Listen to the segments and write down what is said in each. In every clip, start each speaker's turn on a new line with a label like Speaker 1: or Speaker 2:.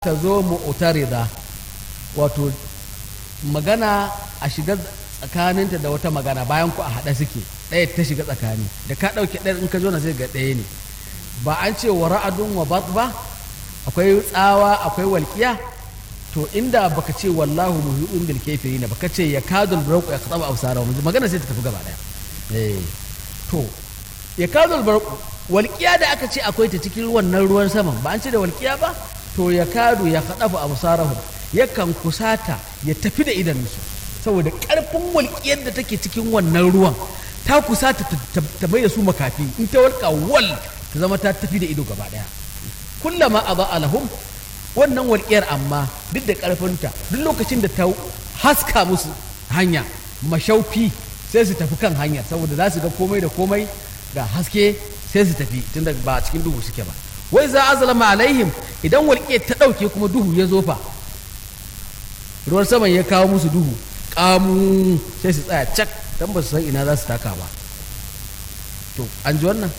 Speaker 1: ta zo mu'tarida wato magana a shiga tsakaninta da wata magana bayan ku a haɗa suke ɗaya ta shiga tsakani da ka ɗauke ɗaya in ka zo na sai ga ɗaya ne ba an ce wa ra'adun wa bat ba akwai tsawa akwai walƙiya to inda baka ce wallahu muhiɗun bil kafirin baka ce ya kadul barqu ya qataba absara magana sai ta tafi gaba ɗaya eh to ya kadul barqu walƙiya da aka ce akwai ta cikin wannan ruwan saman ba an ce da walƙiya ba to ya kadu ya kaɗafa abu sarahun yakan kusata ya tafi da idanunsu saboda ƙarfin walƙiyar da take cikin wannan ruwan ta kusata ta mai da su makafi in ta walƙa wal ta zama ta tafi da ido gaba ɗaya kullama a ba alahum wannan walƙiyar amma duk da ƙarfinta duk lokacin da ta haska musu hanya mashaufi sai su tafi kan hanya saboda za su ga komai da komai ga haske sai su tafi tunda ba a cikin duhu suke ba wai za a zalama alaihim idan walƙe ta ɗauke kuma duhu ya zofa ruwan saman ya kawo musu duhu ƙamu sai su tsaya cak don ba su san ina za su taka ba to an ji wannan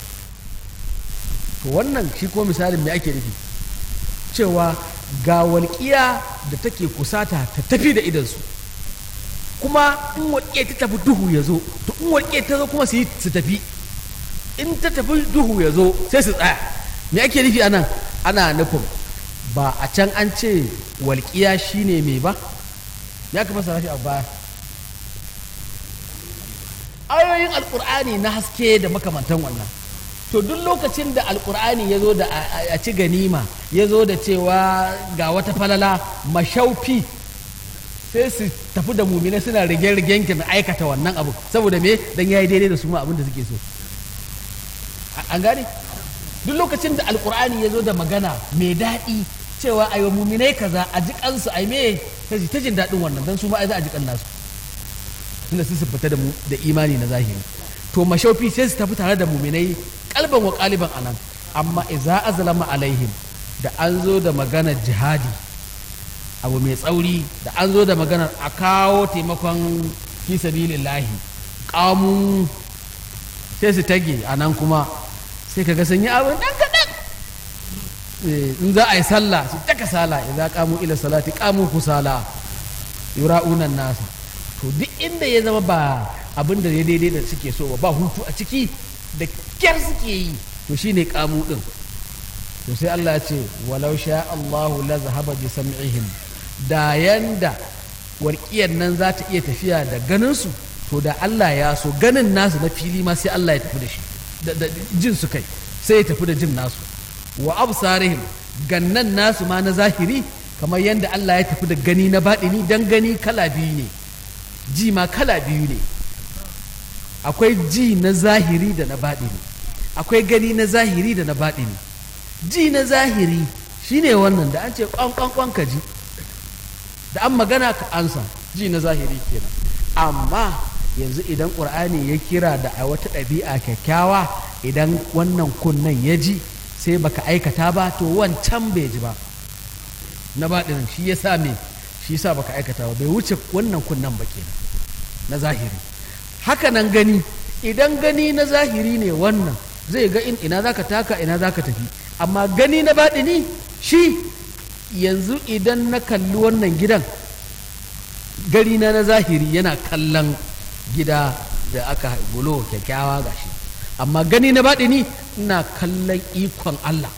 Speaker 1: to wannan shi ko misalin me ake nufi cewa ga walƙiya da take kusata ta tafi da idansu kuma in walƙe ta tafi duhu ya zo to in walƙe ta zo kuma su yi su tafi in ta tafi duhu ya zo sai su tsaya me ake nufi anan ana nufin ba a can an ce walƙiya shine mai ba ya kuma sa shi a baya ayoyin alƙur'ani na haske da makamantan wannan to duk lokacin da alƙur'ani ya zo da a ci ganima ya zo da cewa ga wata falala mashaufi sai su tafi da mumina suna rige-rigen kin aikata wannan abu saboda me dan yayi daidai da su ma abin da suke so an gane duk lokacin da alkur'ani ya zo da magana mai daɗi cewa a yi muminai kaza a ji kansu a yi me ta jin daɗin wannan don su ma za a ji kan nasu tunda su fita da imani na zahiri to mashaufi sai su tafi tare da muminai kalban wa kaliban anan amma iza azlama alaihim da an zo da maganar jihadi abu mai tsauri da an zo da maganar a kawo taimakon fi sabilillahi kamun sai su tage a nan kuma sai ka ga sun yi abin ɗan kaɗan in za a yi sallah su taka sala idan kamu ila salati kamu kusala yura'unan nasa to duk inda ya zama ba abin da ya daidai da suke so ba hutu a ciki da kyar suke yi to shine kamu din to sai Allah ya ce walau sha Allahu la zahaba bi sam'ihim da yanda warkiyar nan za ta iya tafiya da ganin su to da Allah ya so ganin nasu na fili ma sai Allah ya tafi da shi da jin su kai sai ya tafi da jin nasu wa absarihim gannan nasu ma na zahiri kamar yadda Allah ya tafi da gani na baɗini dan gani kala biyu ne ji ma kala biyu ne akwai ji na zahiri da na baɗini akwai gani na zahiri da na baɗini ji na zahiri shine wannan da an ce kwan ka ji da an magana ka ansa ji na zahiri kenan amma yanzu idan ƙur'ani ya kira da a wata ɗabi'a kyakkyawa idan wannan kunnen ya ji sai baka aikata ba to wancan bai ji ba na baɗinin shi ya sa me shi ya sa baka aikata ba bai wuce wannan kunnen ba kenan na zahiri haka nan gani idan gani na zahiri ne wannan zai ga in ina zaka taka ina zaka tafi amma gani na baɗini shi yanzu idan na kalli wannan gidan gari na na zahiri yana kallon gida da aka bulo kyakkyawa gashi amma gani na baɗini ina kallon ikon Allah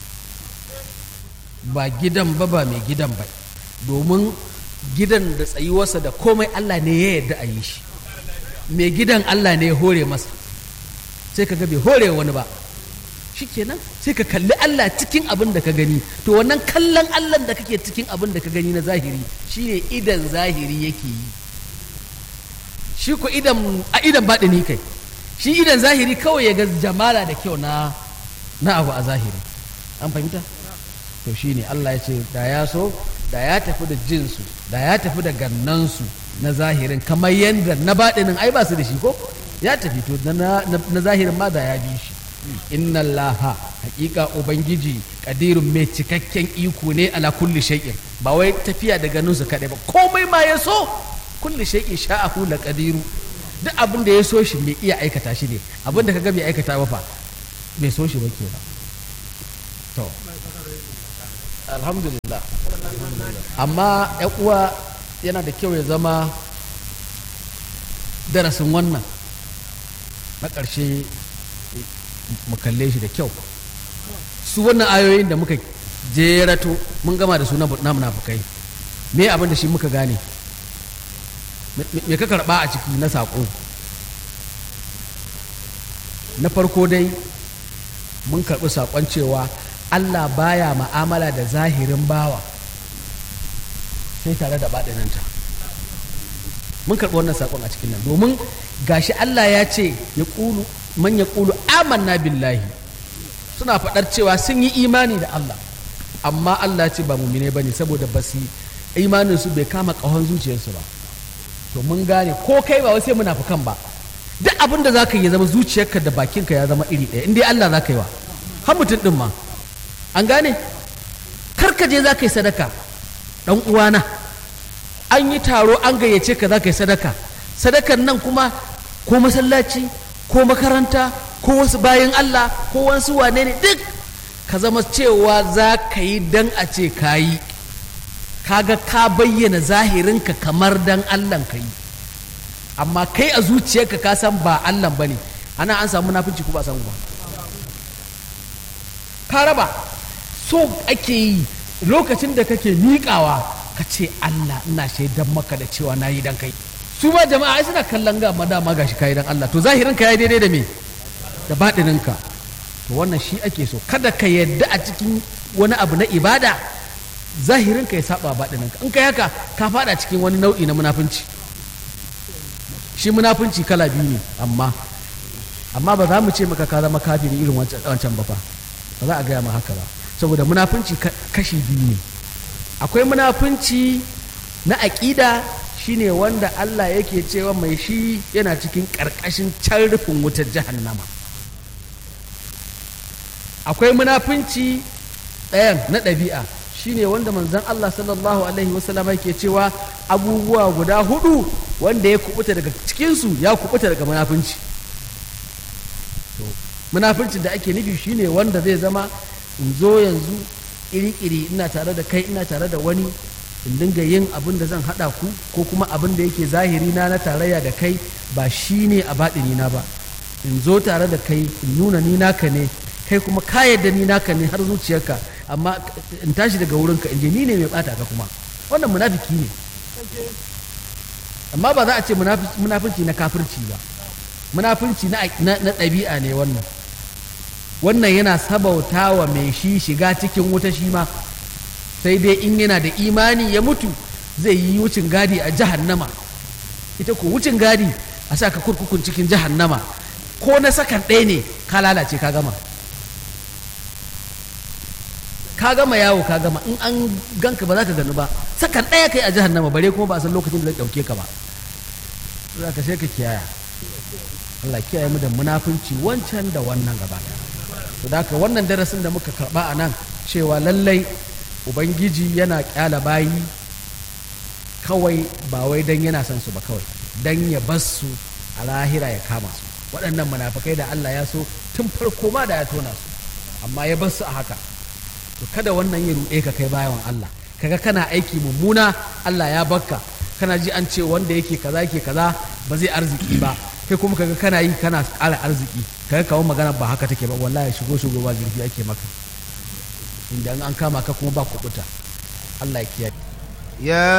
Speaker 1: ba gidan ba ba mai gidan ba domin gidan da tsayuwarsa da komai Allah ne ya yarda a yi shi mai gidan Allah ne ya hore masa sai ka ga bai hore wani ba shikenan sai ka kalli Allah cikin abin da ka gani to wannan kallon Allah da kake cikin abin da ka gani na zahiri shine idan zahiri yake yi shi ko idan a idan baɗini kai shi idan zahiri kawai ya ga jamala da kyau na na abu a zahiri an fahimta to shine Allah ya ce da ya so da ya tafi da jinsu da ya tafi da gannansu na zahirin kamar yadda na baɗinin ai ba su da shi ko ya tafi to na zahirin ma da ya bi shi inna allaha hakika ubangiji kadirun mai cikakken iko ne ala kulli shay'in ba wai tafiya da ganinsu kaɗai ba komai ma ya so kulli shay'in sha'ahu la qadiru duk abin da ya so shi mai iya aikata shi ne abin da kaga bai aikata ba fa bai so shi ba ke ba to alhamdulillah amma yan uwa yana da kyau ya zama darasin wannan na ƙarshe mu kalle shi da kyau su wannan ayoyin da muka jerato mun gama da su na munafukai me abin da shi muka gane me ka karɓa a ciki na saƙo na farko dai mun karɓi saƙon cewa allah baya ma'amala da zahirin bawa sai tare da baɗinanta mun karɓi wannan saƙon a cikin nan domin gashi allah ya ce ya ƙulu man ya ƙulu amanna billahi suna faɗar cewa sun yi imani da allah amma allah ce ba mumine ba ne saboda ba su imaninsu bai kama ƙahon zuciyarsu ba to mun gane ko kai ba sai munafukan ba duk abin da za ka yi ya zama zuciyarka da bakinka ya zama iri ɗaya in dai Allah za ka yi wa har mutum ɗin ma an gane karka je za ka yi sadaka ɗan uwana an yi taro an gayyace ka za ka yi sadaka sadakan nan kuma ko masallaci ko makaranta ko wasu bayan Allah ko wasu wane ne duk ka zama cewa za ka yi dan a ce ka yi kaga ka bayyana zahirinka kamar dan Allah ka yi amma kai a zuciyarka ka san ba Allah bane ana an samu munafici ko ba samu ba ka raba so ake yi lokacin da kake miƙawa ka ce Allah ina shaidan maka da cewa na yi dan kai su ma jama'a ai suna kallon ga ma dama gashi kai dan Allah to zahirin ka ya daidai da me da baɗinin ka to wannan shi ake so kada ka yadda a cikin wani abu na ibada zahirin ka ya saba baɗinin ka in kai haka ka fada cikin wani nau'i na munafunci shi munafunci kala biyu ne amma amma ba za mu ce maka ka zama kafiri irin wancan ba fa ba za a gaya ma haka ba saboda munafunci kashi biyu ne akwai munafunci na aƙida shine wanda Allah yake cewa mai shi yana cikin ƙarƙashin can rufin wutar jahannama akwai munafunci ɗayan na ɗabi'a shine wanda manzon Allah sallallahu alaihi wasallam yake cewa abubuwa guda hudu wanda ya kubuta daga cikinsu ya kubuta daga munafunci munafuncin da ake nufi shine wanda zai zama in zo yanzu iri-iri ina tare da kai ina tare da wani in dinga yin abin da zan haɗa ku ko kuma abin da yake zahiri na na tarayya da kai ba shi ne a baɗini na ba in zo tare da kai in nuna ni naka ne kai kuma ka yadda ni naka ne har zuciyarka amma in tashi daga wurinka in je ni ne mai ɓata ka kuma wannan munafiki ne amma ba za a ce munafunci na kafirci ba munafunci na ɗabi'a ne wannan wannan yana sabauta wa mai shi shiga cikin wuta shi ma sai dai in yana da imani ya mutu zai yi wucin gadi a jahannama ita ko wucin gadi a sa ka kurkukun cikin jahannama ko na sakan ɗaya ne ka lalace ka gama ka gama yawo ka gama in an ganka ba za ka gani ba sakan ɗaya kai a jahannama bare kuma ba a san lokacin da zai ɗauke ka ba za ka sai ka kiyaya Allah kiyaye mu da munafunci wancan da wannan gaba to da haka wannan darasin da muka karba a nan cewa lallai ubangiji yana kyala bayi kawai ba wai dan yana son su ba kawai dan ya bar su a lahira ya kama su waɗannan munafukai da Allah ya so tun farko ma da ya tona su amma ya bar su a haka to kada wannan ya ruɗe ka kai bayan Allah kaga kana aiki mummuna Allah ya bakka kana ji an ce wanda yake kaza yake kaza ba zai arziki ba kai kuma kaga kana yi kana ƙara arziki kaga kawo magana ba haka take ba wallahi shigo shigo ba zurfi ake maka inda an kama ka kuma ba kubuta Allah ya kiyaye
Speaker 2: يا